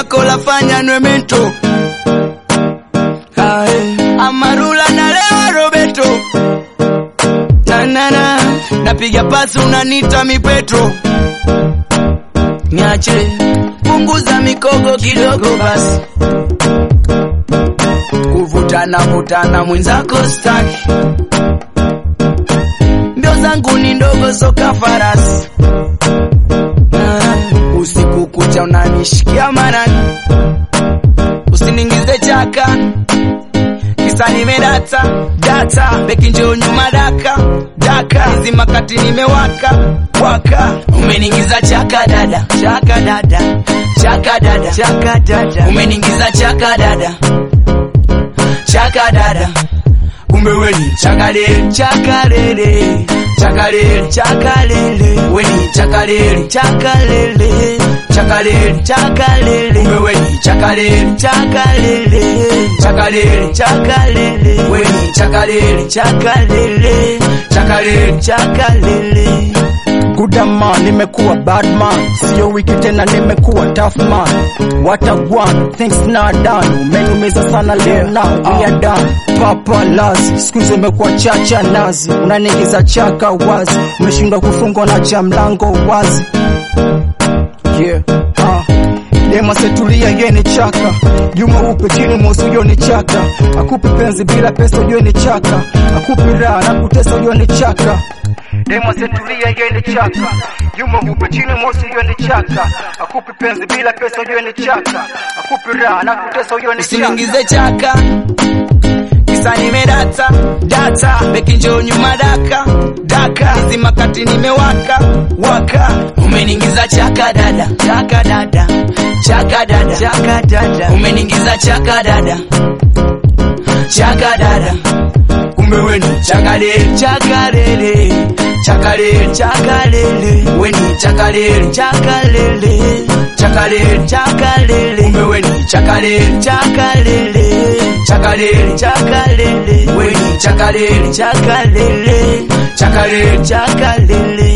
lako lafanya nwemento Ae, amarula na lewa robeto nanana napiga pasi unanita mipetro niache punguza mikogo kidogo basi kuvutana vutana mwenzako staki mbio zangu ni ndogo soka farasi Ah, usiku kucha unanishikia marani usiningize chaka kisa nimedata data beki njoo nyuma daka daka hizi makati nimewaka waka umeniingiza chaka dada chaka dada chaka dada chaka dada umeniingiza chaka dada chaka dada kumbe weni chakalele chakalele chakalele chakalele weni chakalele chakalele chakalele chakalele kumbe weni chakalele chakalele chakalele chakalele weni chakalele chakalele chakalele chakalele Goodman, nimekuwa bad man, sio wiki tena, nimekuwa tough man. What a one, things not done. Umeniumiza sana leo na we are done. Papa lazi, siku hizi umekuwa chacha nazi, unaniingiza chaka wazi, umeshindwa kufungwa na cha mlango wazi. Yeah, ah. Dema setulia ye ni chaka Juma upe chini mosi ujo ni chaka Akupi penzi bila pesa ujo ni chaka Akupi raha na kutesa ujo ni chaka Demo setulia ye ni chaka Juma upe chini mosi ujo ni chaka Akupi penzi bila pesa ujo ni chaka Akupi raha na kutesa ujo ni chaka usiningize chaka kisa nimedata data beki njoo nyuma daka daka hizi makati nimewaka waka umeniingiza chaka dada chaka dada chaka dada chaka dada umeniingiza chaka dada chaka dada kumbe weni chakalele chakalele chakalele chakalele weni chakalele chakalele chakalele chakalele kumbe weni chakalele chakalele chakalele chakalele weni chakalele chakalele chakalele chakalele